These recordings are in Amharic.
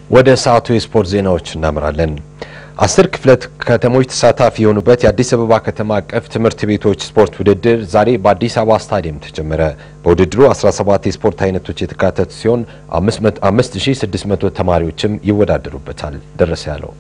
ወደ ሰዓቱ የስፖርት ዜናዎች እናምራለን። አስር ክፍለ ከተሞች ተሳታፊ የሆኑበት የአዲስ አበባ ከተማ አቀፍ ትምህርት ቤቶች ስፖርት ውድድር ዛሬ በአዲስ አበባ ስታዲየም ተጀመረ። በውድድሩ 17 የስፖርት አይነቶች የተካተቱ ሲሆን 5600 ተማሪዎችም ይወዳደሩበታል። ደረሰ ያለው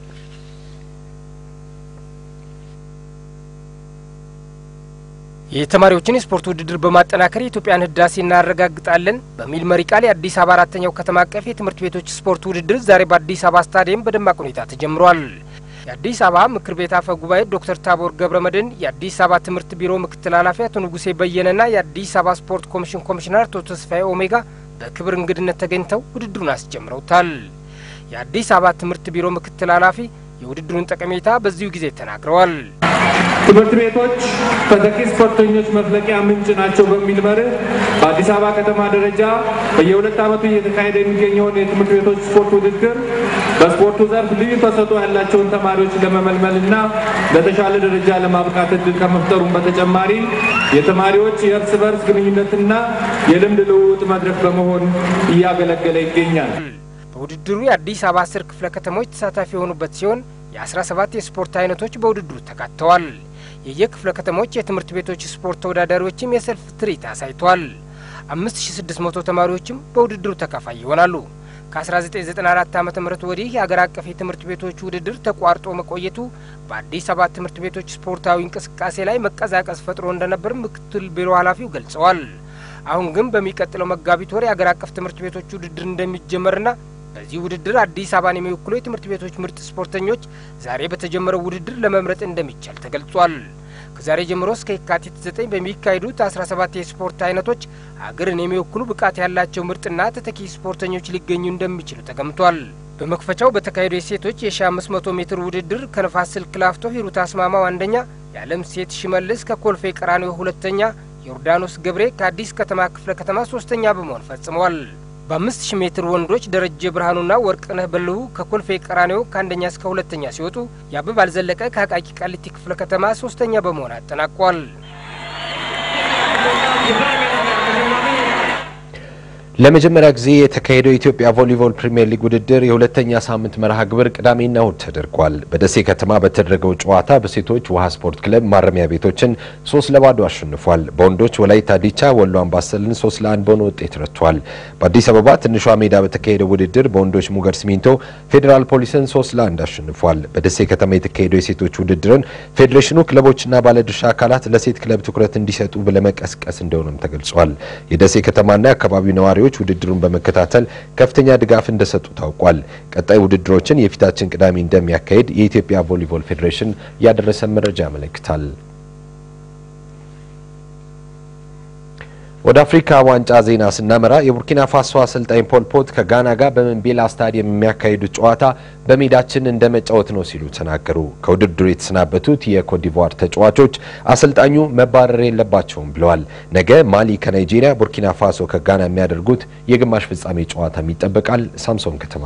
የተማሪዎችን የስፖርት ውድድር በማጠናከር የኢትዮጵያን ህዳሴ እናረጋግጣለን በሚል መሪ ቃል የአዲስ አበባ አራተኛው ከተማ አቀፍ የትምህርት ቤቶች ስፖርት ውድድር ዛሬ በአዲስ አበባ ስታዲየም በደማቅ ሁኔታ ተጀምሯል። የአዲስ አበባ ምክር ቤት አፈ ጉባኤ ዶክተር ታቦር ገብረ መድህን፣ የአዲስ አበባ ትምህርት ቢሮ ምክትል ኃላፊ አቶ ንጉሴ በየነና የአዲስ አበባ ስፖርት ኮሚሽን ኮሚሽነር አቶ ተስፋዬ ኦሜጋ በክብር እንግድነት ተገኝተው ውድድሩን አስጀምረውታል። የአዲስ አበባ ትምህርት ቢሮ ምክትል ኃላፊ የውድድሩን ጠቀሜታ በዚሁ ጊዜ ተናግረዋል። ትምህርት ቤቶች ተተኪ ስፖርተኞች መፍለቂያ ምንጭ ናቸው በሚል መርህ በአዲስ አበባ ከተማ ደረጃ በየሁለት ዓመቱ እየተካሄደ የሚገኘውን የትምህርት ቤቶች ስፖርት ውድድር በስፖርቱ ዘርፍ ልዩ ተሰጥኦ ያላቸውን ተማሪዎች ለመመልመልና ለተሻለ ደረጃ ለማብቃት እድል ከመፍጠሩም በተጨማሪ የተማሪዎች የእርስ በርስ ግንኙነትና የልምድ ልውውጥ መድረክ በመሆን እያገለገለ ይገኛል። በውድድሩ የአዲስ አበባ አስር ክፍለ ከተሞች ተሳታፊ የሆኑበት ሲሆን የ17 የስፖርት አይነቶች በውድድሩ ተካተዋል። የየክፍለ ከተሞች የትምህርት ቤቶች ስፖርት ተወዳዳሪዎችም የሰልፍ ትርኢት አሳይቷል። 5600 ተማሪዎችም በውድድሩ ተካፋይ ይሆናሉ። ከ1994 ዓ ም ወዲህ የአገር አቀፍ የትምህርት ቤቶች ውድድር ተቋርጦ መቆየቱ በአዲስ አበባ ትምህርት ቤቶች ስፖርታዊ እንቅስቃሴ ላይ መቀዛቀዝ ፈጥሮ እንደነበር ምክትል ቢሮ ኃላፊው ገልጸዋል። አሁን ግን በሚቀጥለው መጋቢት ወር የአገር አቀፍ ትምህርት ቤቶች ውድድር እንደሚጀመርና በዚህ ውድድር አዲስ አበባን የሚወክሉ የትምህርት ቤቶች ምርጥ ስፖርተኞች ዛሬ በተጀመረው ውድድር ለመምረጥ እንደሚቻል ተገልጿል። ከዛሬ ጀምሮ እስከ የካቲት 9 በሚካሄዱት 17 የስፖርት አይነቶች አገርን የሚወክሉ ብቃት ያላቸው ምርጥና ተተኪ ስፖርተኞች ሊገኙ እንደሚችሉ ተገምቷል። በመክፈቻው በተካሄደው የሴቶች የ1500 ሜትር ውድድር ከነፋስ ስልክ ላፍቶ ሂሩት አስማማው አንደኛ፣ የዓለም ሴት ሽመልስ ከኮልፌ ቀራኒዮ ሁለተኛ፣ ዮርዳኖስ ገብሬ ከአዲስ ከተማ ክፍለ ከተማ ሶስተኛ በመሆን ፈጽመዋል። በአምስት ሺህ ሜትር ወንዶች ደረጀ ብርሃኑና ወርቅነህ በልሁ ከኮልፌ ቀራኒዮ ከአንደኛ እስከ ሁለተኛ ሲወጡ የአበባል ዘለቀ ከአቃቂ ቃሊቲ ክፍለ ከተማ ሶስተኛ በመሆን አጠናቋል። ለመጀመሪያ ጊዜ የተካሄደው የኢትዮጵያ ቮሊቦል ፕሪምየር ሊግ ውድድር የሁለተኛ ሳምንት መርሃ ግብር ቅዳሜና እሁድ ተደርጓል። በደሴ ከተማ በተደረገው ጨዋታ በሴቶች ውሃ ስፖርት ክለብ ማረሚያ ቤቶችን ሶስት ለባዶ አሸንፏል። በወንዶች ወላይታ ዲቻ ወሎ አምባሰልን ሶስት ለአንድ በሆነ ውጤት ረቷል። በአዲስ አበባ ትንሿ ሜዳ በተካሄደው ውድድር በወንዶች ሙገር ሲሚንቶ ፌዴራል ፖሊስን ሶስት ለአንድ አሸንፏል። በደሴ ከተማ የተካሄደው የሴቶች ውድድርን ፌዴሬሽኑ ክለቦችና ባለድርሻ አካላት ለሴት ክለብ ትኩረት እንዲሰጡ ለመቀስቀስ እንደሆነም ተገልጿል። የደሴ ከተማና የአካባቢው ነዋሪዎች ውድድሩን በመከታተል ከፍተኛ ድጋፍ እንደሰጡ ታውቋል። ቀጣይ ውድድሮችን የፊታችን ቅዳሜ እንደሚያካሄድ የኢትዮጵያ ቮሊቦል ፌዴሬሽን ያደረሰ መረጃ ያመለክታል። ወደ አፍሪካ ዋንጫ ዜና ስናመራ የቡርኪና ፋሶ አሰልጣኝ ፖል ፖት ከጋና ጋር በመንቤላ ስታዲየም የሚያካሂዱት ጨዋታ በሜዳችን እንደ መጫወት ነው ሲሉ ተናገሩ። ከውድድሩ የተሰናበቱት የኮትዲቯር ተጫዋቾች አሰልጣኙ መባረር የለባቸውም ብለዋል። ነገ ማሊ ከናይጄሪያ፣ ቡርኪና ፋሶ ከጋና የሚያደርጉት የግማሽ ፍጻሜ ጨዋታም ይጠበቃል። ሳምሶን ከተማ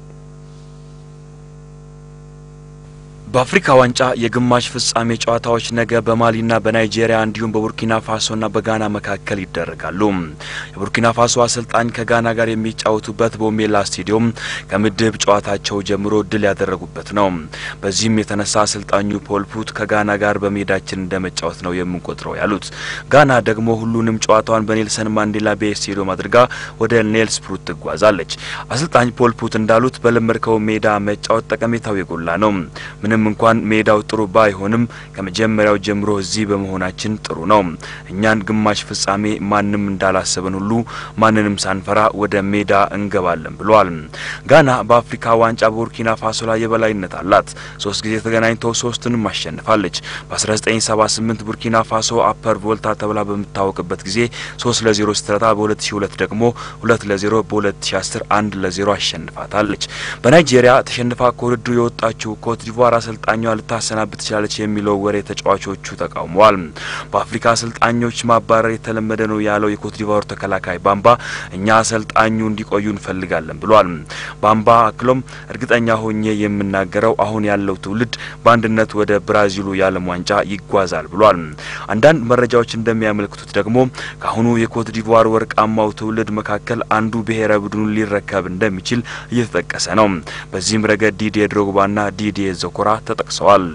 በአፍሪካ ዋንጫ የግማሽ ፍጻሜ ጨዋታዎች ነገ በማሊና በናይጄሪያ እንዲሁም በቡርኪና ፋሶና በጋና መካከል ይደረጋሉ። የቡርኪና ፋሶ አሰልጣኝ ከጋና ጋር የሚጫወቱበት ቦሜላ ስቴዲየም ከምድብ ጨዋታቸው ጀምሮ ድል ያደረጉበት ነው። በዚህም የተነሳ አሰልጣኙ ፖል ፑት ከጋና ጋር በሜዳችን እንደመጫወት ነው የምንቆጥረው ያሉት። ጋና ደግሞ ሁሉንም ጨዋታዋን በኔልሰን ማንዴላ ቤይ ስቴዲየም አድርጋ ወደ ኔልስ ፕሩት ትጓዛለች። አሰልጣኝ ፖል ፑት እንዳሉት በለመድከው ሜዳ መጫወት ጠቀሜታው የጎላ ነው። ምንም እንኳን ሜዳው ጥሩ ባይሆንም ከመጀመሪያው ጀምሮ እዚህ በመሆናችን ጥሩ ነው። እኛን ግማሽ ፍጻሜ ማንም እንዳላሰበን ሁሉ ማንንም ሳንፈራ ወደ ሜዳ እንገባለን ብለዋል። ጋና በአፍሪካ ዋንጫ በቡርኪና ፋሶ ላይ የበላይነት አላት። ሶስት ጊዜ ተገናኝተው ሶስቱንም አሸንፋለች። በ1978 ቡርኪና ፋሶ አፐር ቮልታ ተብላ በምታወቅበት ጊዜ 3 ለ0 ስትረታ በ2002 ደግሞ 2 ለ0 በ2010 1 ለ0 አሸንፋታለች። በናይጄሪያ ተሸንፋ ከውድድሩ የወጣችው ኮትዲቯር አሰልጣኟ ልታሰናብት ትችላለች የሚለው ወሬ ተጫዋቾቹ ተቃውመዋል። በአፍሪካ አሰልጣኞች ማባረር የተለመደ ነው ያለው የኮትዲቫሩ ተከላካይ ባምባ እኛ አሰልጣኙ እንዲቆዩ እንፈልጋለን ብሏል። ባምባ አክሎም እርግጠኛ ሆኜ የምናገረው አሁን ያለው ትውልድ በአንድነት ወደ ብራዚሉ የዓለም ዋንጫ ይጓዛል ብሏል። አንዳንድ መረጃዎች እንደሚያመለክቱት ደግሞ ከአሁኑ የኮትዲቫር ወርቃማው ትውልድ መካከል አንዱ ብሔራዊ ቡድኑን ሊረከብ እንደሚችል እየተጠቀሰ ነው። በዚህም ረገድ ዲዲዬ ድሮግባና ዲዲዬ ዘኮራ ተጠቅሰዋል።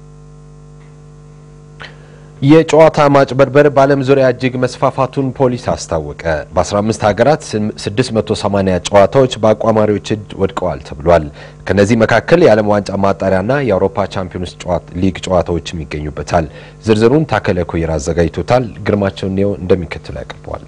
የጨዋታ ማጭበርበር በዓለም ዙሪያ እጅግ መስፋፋቱን ፖሊስ አስታወቀ። በ15 ሀገራት 680 ጨዋታዎች በአቋማሪዎች እጅ ወድቀዋል ተብሏል። ከነዚህ መካከል የዓለም ዋንጫ ማጣሪያና የአውሮፓ ቻምፒዮንስ ሊግ ጨዋታዎችም ይገኙበታል። ዝርዝሩን ታከለ ኮይራ አዘጋጅቶታል። ግርማቸው ኔው እንደሚከተለው ያቀርበዋል።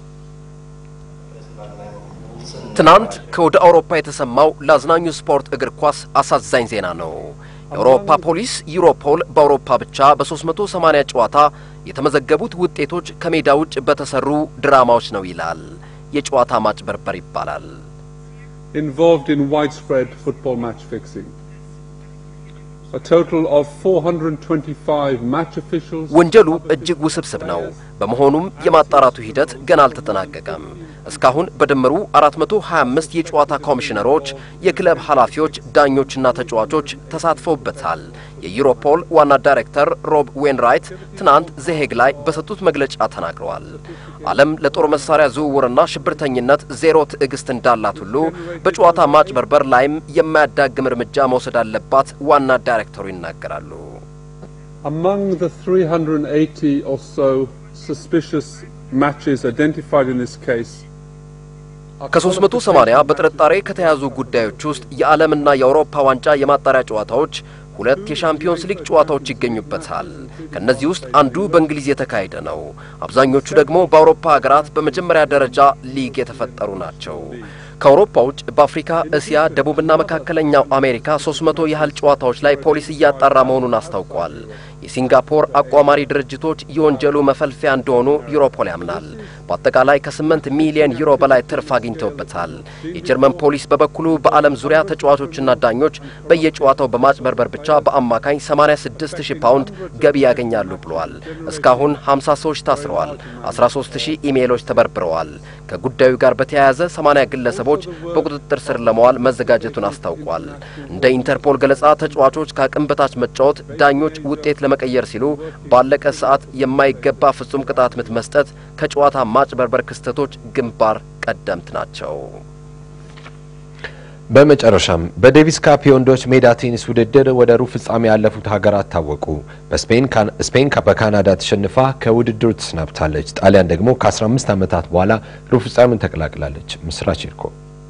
ትናንት ከወደ አውሮፓ የተሰማው ለአዝናኙ ስፖርት እግር ኳስ አሳዛኝ ዜና ነው። የአውሮፓ ፖሊስ ዩሮፖል በአውሮፓ ብቻ በ380 ጨዋታ የተመዘገቡት ውጤቶች ከሜዳ ውጭ በተሰሩ ድራማዎች ነው ይላል። የጨዋታ ማጭበርበር ይባላል። involved in widespread football match fixing. A total of 425 match officials ወንጀሉ እጅግ ውስብስብ ነው። በመሆኑም የማጣራቱ ሂደት ገና አልተጠናቀቀም። እስካሁን በድምሩ 425 የጨዋታ ኮሚሽነሮች፣ የክለብ ኃላፊዎች፣ ዳኞችና ተጫዋቾች ተሳትፈውበታል። የዩሮፖል ዋና ዳይሬክተር ሮብ ዌንራይት ትናንት ዘሄግ ላይ በሰጡት መግለጫ ተናግረዋል። ዓለም ለጦር መሳሪያ ዝውውርና ሽብርተኝነት ዜሮ ትዕግስት እንዳላት ሁሉ በጨዋታ ማጭበርበር ላይም የማያዳግም እርምጃ መውሰድ አለባት ዋና ዳይሬክተሩ ይናገራሉ። among the 380 or so suspicious matches identified in this case ከ380 በጥርጣሬ ከተያዙ ጉዳዮች ውስጥ የዓለምና የአውሮፓ ዋንጫ የማጣሪያ ጨዋታዎች፣ ሁለት የሻምፒዮንስ ሊግ ጨዋታዎች ይገኙበታል። ከእነዚህ ውስጥ አንዱ በእንግሊዝ የተካሄደ ነው። አብዛኞቹ ደግሞ በአውሮፓ ሀገራት በመጀመሪያ ደረጃ ሊግ የተፈጠሩ ናቸው። ከአውሮፓ ውጭ በአፍሪካ፣ እስያ፣ ደቡብና መካከለኛው አሜሪካ 300 ያህል ጨዋታዎች ላይ ፖሊስ እያጣራ መሆኑን አስታውቋል። የሲንጋፖር አቋማሪ ድርጅቶች የወንጀሉ መፈልፊያ እንደሆኑ ዩሮፖል ያምናል። በአጠቃላይ ከ8 ሚሊዮን ዩሮ በላይ ትርፍ አግኝተውበታል። የጀርመን ፖሊስ በበኩሉ በዓለም ዙሪያ ተጫዋቾችና ዳኞች በየጨዋታው በማጭበርበር ብቻ በአማካኝ 86 ሺህ ፓውንድ ገቢ ያገኛሉ ብሏል። እስካሁን 50 ሰዎች ታስረዋል። 13 ሺህ ኢሜይሎች ተበርብረዋል። ከጉዳዩ ጋር በተያያዘ 80 ግለሰቦች በቁጥጥር ስር ለመዋል መዘጋጀቱን አስታውቋል። እንደ ኢንተርፖል ገለጻ ተጫዋቾች ከአቅም በታች መጫወት፣ ዳኞች ውጤት ለመቀየር ሲሉ ባለቀ ሰዓት የማይገባ ፍጹም ቅጣት ምት መስጠት ከጨዋታ ማጭበርበር ክስተቶች ግንባር ቀደምት ናቸው። በመጨረሻም በዴቪስ ካፕ የወንዶች ሜዳ ቴኒስ ውድድር ወደ ሩብ ፍጻሜ ያለፉት ሀገራት ታወቁ። በስፔን በካናዳ ተሸንፋ ከውድድሩ ተሰናብታለች። ጣሊያን ደግሞ ከ15 ዓመታት በኋላ ሩብ ፍጻሜውን ተቀላቅላለች። ምስራች ይርኮ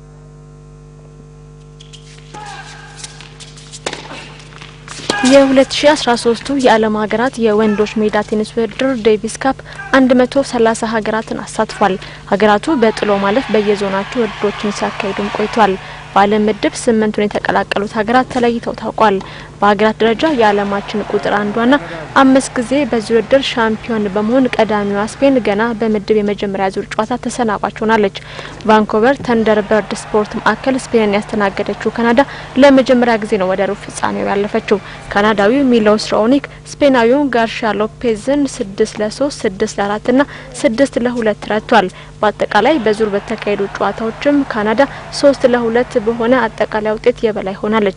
የ2013ቱ የዓለም ሀገራት የወንዶች ሜዳ ቴኒስ ውድድር ዴቪስ ካፕ 130 ሀገራትን አሳትፏል። ሀገራቱ በጥሎ ማለፍ በየዞናቸው ውድድሮችን ሲያካሂዱም ቆይቷል። በዓለም ምድብ ስምንቱን የተቀላቀሉት ሀገራት ተለይተው ታውቋል። በሀገራት ደረጃ የዓለማችን ቁጥር አንዷና አምስት ጊዜ በዚህ ውድድር ሻምፒዮን በመሆን ቀዳሚዋ ስፔን ገና በምድብ የመጀመሪያ ዙር ጨዋታ ተሰናባች ሆናለች። ቫንኮቨር ተንደርበርድ ስፖርት ማዕከል ስፔንን ያስተናገደችው ካናዳ ለመጀመሪያ ጊዜ ነው ወደ ሩብ ፍጻሜው ያለፈችው። ካናዳዊው ሚሎስ ራኦኒክ ስፔናዊውን ጋርሻ ሎፔዝን ስድስት ለሶስት ስድስት ለአራት ና ስድስት ለሁለት ረቷል። በአጠቃላይ በዙር በተካሄዱ ጨዋታዎችም ካናዳ ሶስት ለሁለት በሆነ አጠቃላይ ውጤት የበላይ ሆናለች።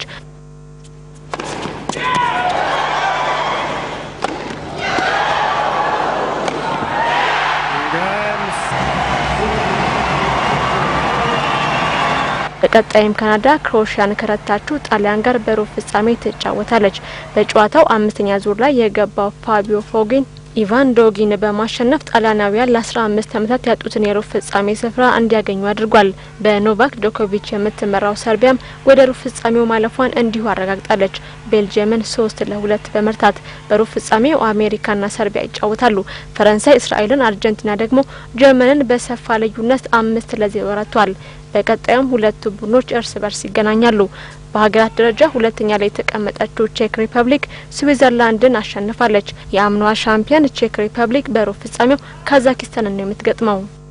በቀጣይም ካናዳ ክሮኤሽያን ከረታችው ጣሊያን ጋር በሩብ ፍጻሜ ትጫወታለች። በጨዋታው አምስተኛ ዙር ላይ የገባው ፋቢዮ ፎጊን ኢቫን ዶጊን በማሸነፍ ጣሊያናውያን ለአስራ አምስት ዓመታት ያጡትን የሩብ ፍጻሜ ስፍራ እንዲያገኙ አድርጓል። በኖቫክ ጆኮቪች የምትመራው ሰርቢያም ወደ ሩብ ፍጻሜው ማለፏን እንዲሁ አረጋግጣለች። ቤልጅየምን ሶስት ለሁለት በመርታት በሩብ ፍጻሜው አሜሪካና ሰርቢያ ይጫወታሉ። ፈረንሳይ እስራኤልን፣ አርጀንቲና ደግሞ ጀርመንን በሰፋ ልዩነት አምስት ለዜሮ ረቷል። በቀጣዩም ሁለቱ ቡድኖች እርስ በርስ ይገናኛሉ። በሀገራት ደረጃ ሁለተኛ ላይ የተቀመጠችው ቼክ ሪፐብሊክ ስዊዘርላንድን አሸንፋለች። የአምኗ ሻምፒዮን ቼክ ሪፐብሊክ በሩብ ፍጻሜው ካዛኪስታንን ነው የምትገጥመው።